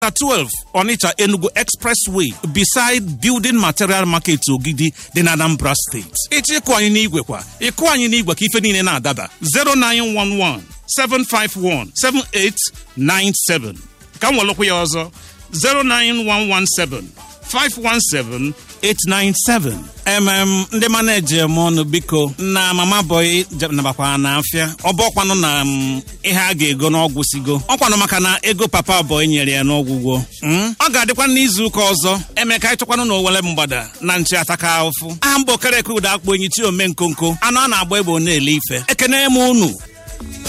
12 Onitsha Enugu Expressway beside Building Material Market Ogidi dị na Anambra State. Ịchọ ịkụ anyị n'igwe kwa ịkụ anyị n'igwe ka ife niile na-adaba 0911 751 7897 ka m welụkwa ya ọzọ 09117 517 897 mm ndị maneji m ọnụ biko na mama boy nabakwara na afịa ọ bụ ọkwanụ na m, ihe a ga-ego n'ọgwụ sigo ọkwanụ maka na ego papa boy nyere ya n'ọgwụgwọ Mm? ọ ga-adịkwa n'izu ụka ọzọ emeka ịchọkwanụ na owele mgbada na nchi ataka ahụfụ aha mba okereke ụda akpụ enyi chi ome nkonko anụ a na-agba egbe ọ na-ele ife ekene m unu